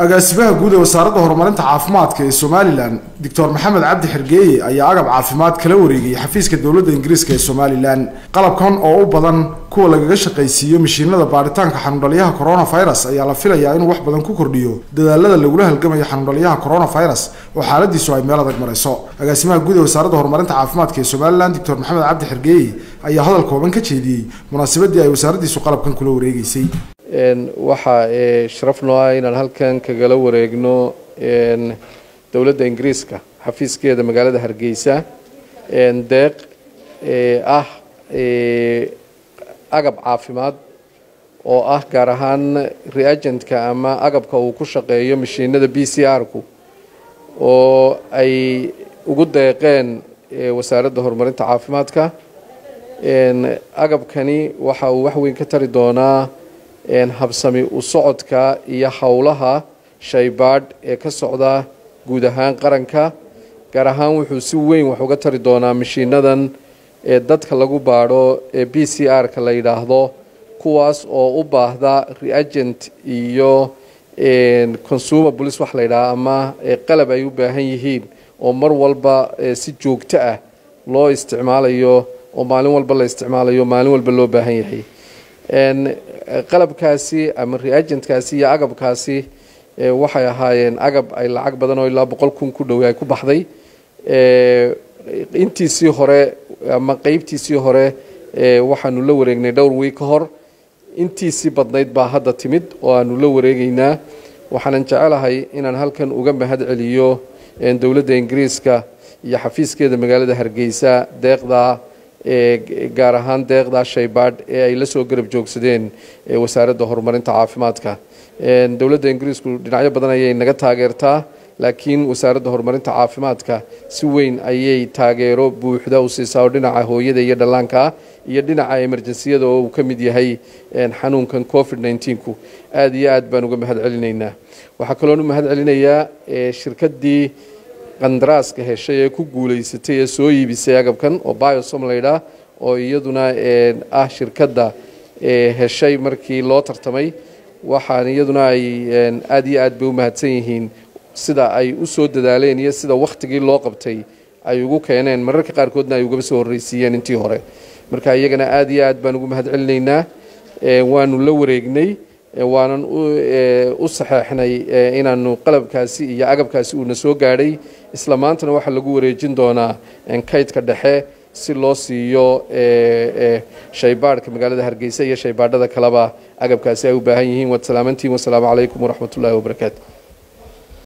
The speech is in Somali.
agaasimaha guud ee wasaaradda horumarinta caafimaadka ee somalilan doctor maxamed cabdi xergeeye ayaa agab caafimaad kala wareegayay xafiiska dowladda ingiriiska ee somalilan qalabkan oo u badan kuwa lagaga shaqaysiiyo mashiinada baaritaanka xanuundhaliyaha coronavirus ayaa la filayaa inuu wax badan ku kordhiyo dadaalada lagula halgamayo xanuundhaliyaha coronavirus oo xaaladiisu ay meel adag marayso agaasimaha guud ee wasaaradda horumarinta caafimaadka ee somalilan doctor maxamed cabdi xergeeye ayaa hadal kooban ka jeediyey munaasabadii ay wasaaraddiisu qalabkan kula wareegeysay waxaa sharaf noo ah inaan halkan kagala wareegno dowladda ingiriiska xafiiskeeda magaalada hargeysa deeq ah agab caafimaad oo ah gaar ahaan reagentka ama agabka uu ku shaqeeyo mashiinada b c r-ku oo ay ugu deeqeen wasaaradda horumarinta caafimaadka agabkani waxa uu wax weyn ka tari doonaa habsami u socodka iyo howlaha shaybaadh ee ka socda guud ahaan qaranka gaar ahaan wuxuu si weyn wax uga tari doonaa mashiinadan ee dadka lagu baadho ee b c r-ka la yidhaahdo kuwaas oo u baahda reagent iyo consumer police wax la yidhaha ama qalab ay u baahan yihiin oo mar walba si joogto ah loo isticmaalayo oo maalin walba la isticmaalayo maalin walba loo baahan yahay qalabkaasi ama reagentkaasi iyo agabkaasi waxay ahaayeen agab ay lacag badan oo ilaa boqol kun ku dhow ay ku baxday intiisii hore ama qeybtiisii hore waxaanu la wareegnay dhowr wiig ka hor intiisii badnayd baa hadda timid oo aanu la wareegeynaa waxaanan jecelahay inaan halkan uga mahad celiyo dowladda ingiriiska iyo xafiiskeeda magaalada hargeysa deeqda gaar ahaan deeqda shaybaadh ee ay la soo garab joogsadeen wasaaradda horumarinta caafimaadka dowladda ingiriisku dhinacyo badan ayay naga taageertaa laakiin wasaaradda horumarinta caafimaadka si weyn ayay taageero buuxda u siisaa oo dhinaca hooyada iyo dhallaanka iyo dhinaca emerjensiyada oo uu ka mid yahay xanuunkan covid nneteen-ku aada iyo aad baan uga mahad celinaynaa waxaa kaloon u mahad celinayaa shirkaddii qandaraaska heshay ee ku guulaysatay ee soo iibisay agabkan oo biosom laydhaa oo iyaduna ah shirkadda heshay markii loo tartamay waxaan iyaduna ay aada iyo aad bay u mahadsan yihiin sida ay u soo dadaaleen iyo sida wakhtigii loo qabtay ay ugu keeneen mararka qaarkoodna ay ugaba soo horreysiiyeen intii hore marka iyagana aada iyo aad baan ugu mahad celinaynaa waanu la wareegnay waanan u saxeexnay inaanu qalabkaasi iyo agabkaasi uuna soo gaadhay isla maantana waxaa lagu wareejin doonaa kaydka dhexe si loo siiyo shaybaadhka magaalada hargeysa iyo shaybaadhada kaleba agabkaasi ay u baahan yihiin waad salaamantiin wasalaamu calaykum waraxmat ullahi wabarakaatu